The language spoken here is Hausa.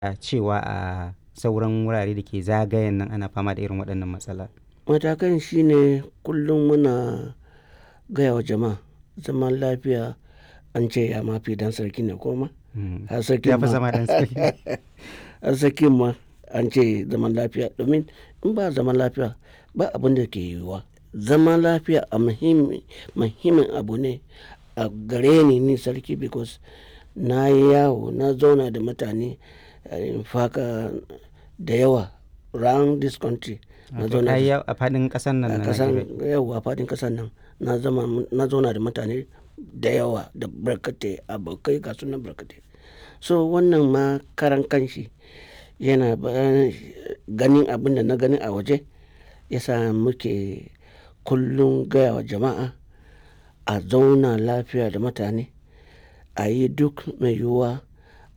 a cewa a sauran wurare da ke zagayen nan ana fama da irin waɗannan matsala? Matakan shine kullum muna gaya wa jama'a zaman lafiya an ce ya ma fi ɗan sarki ne ko ma? Mm. Har sarkin Ya fi ma zama ɗan sarki. har sarkin ma an ce zaman lafiya domin in ba zaman lafiya ba abin da ke yiwuwa. Zaman lafiya a muhimmi muhimmin abu ne a gare ni ni sarki because na yi yawo na zauna da mutane in faka da yawa round this country. Na Wato zauna ka yi da yawo a faɗin ƙasar nan a na ƙasan Najeriya. yawwa faɗin ƙasar nan na zama na zauna da mutane da yawa da barkatai abokai ga su nan barkatai. So wannan ma karan kanshi yana ba ganin abin da na gani a waje ya sa muke kullum gaya wa jama'a a zauna lafiya da mutane a yi duk mai yiwuwa